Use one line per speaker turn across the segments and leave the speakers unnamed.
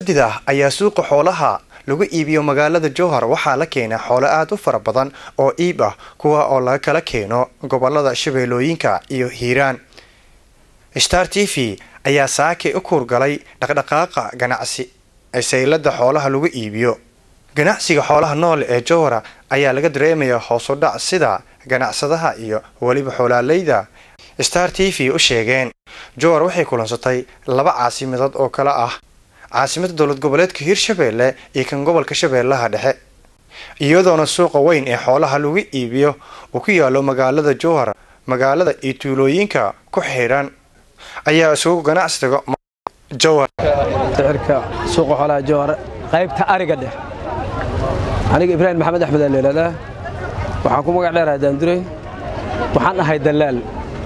dida ayaa suuqa xoolaha lagu iibiyo magaalada jowhar waxaa la keenaa xoolo aad u fara badan oo iib ah kuwa oo laga kala keeno gobolada shabeellooyinka iyo hiiraan star t v ayaa saakay u kuurgalay dhaqdhaqaaqa ganacsi ee saylada xoolaha lagu iibiyo ganacsiga xoolaha nool ee jowhara ayaa laga dareemayaa hoos u dhac sida ganacsadaha iyo weliba xoolaaleyda star t v u sheegeen jowhar waxay kulansatay laba caasimadood oo kale ah caasimada dowlad goboleedka hiirshabeelle iyo kan gobolka shabeellaha dhexe iyadoona suuqa weyn ee xoolaha lagu iibiyo uu ku yaalo magaalada jowhar magaalada iyo tuulooyinka ku xidhan ayaa isugu ganacsiga jowhar
sicirka suuqa xoolaha jowhar qaybta ariga dheh aniga ibraahim maxamed axmed aa leelaadaa waxaan ku magac dheeraha daandure waxaan ahay dallaal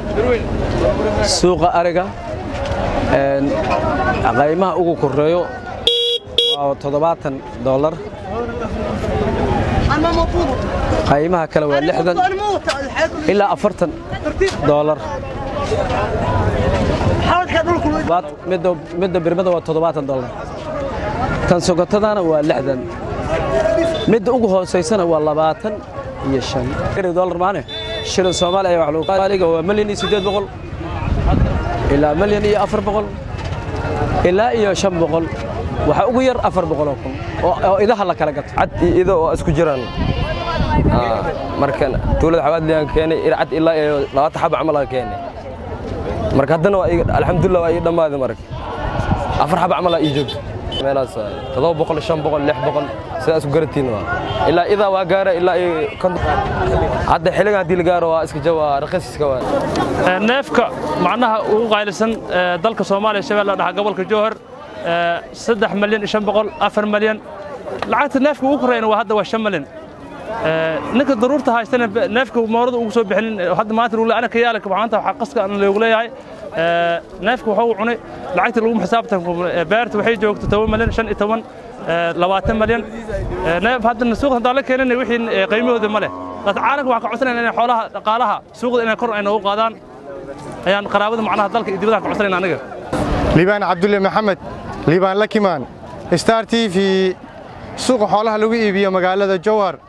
suuqa ariga qaymaha ugu koreeyo waa toddobaatan doolar qaymaha kale waa lixdan ilaa afartan doolar midda birmada waa toddobaatan doolar tan sokotadana waa lixdan midda ugu hoosaysana waa labaatan iyo shan dolar maane shilin soomaali ayaa wax lagu qaaliga waa milyan iyo siddeed boqol ilaa milyan iyo afar boqol ilaa iyo shan boqol waxaa ugu yar afar boqoloo kun oo idaha la kala gato
cad iyo ido oo isku jiraan marka tuulada xawaadliyan keenay ircad ilaa iyo labaatan xaba camal aan keenay marka haddana alxamdulilah waa ii dhammaaday marka afar xaba camal aa ii joogto meelaas todoba boqol shan boqol lix boqol sidaa isku garatiin waa ilaa idaa waa gaara ilaa iyo hadda xilligan haddii la gaaro waa iska jawa raqiiska waa
neefka macnaha ugu qaalisan dalka soomaaliya shabeelle dhaxa gobolka jowhar saddex malyan iyo shan boqol afar malyan lacagta neefka ugu koreyna waa hadda waa shan malyan ninka daruurta haystana neefka moorada ugu soo bixinin hadda maanta lagu leeyahay anaka yaala maanta waxaa qaska aan loogu leeyahay neefka waxa uu cunay lacagta lagu xisaabtan beerta waxay joogto toban malyan shan iyo toban labaatan malyan neef haddana suuqa haddaan la keenin wixii qiimahooda ma leh laakiin caalamka waxaan ka codsanayna inay xoolaha dhaqaalaha suuqda inay kor ay noogu qaadaan ayaan qaraabada macnaha dalka iyo dibadaha ka codsanayna aniga
liibaan cabdulle maxamed liibaan lakimaan star t v suuqa xoolaha lagu iibiyo magaalada jowhar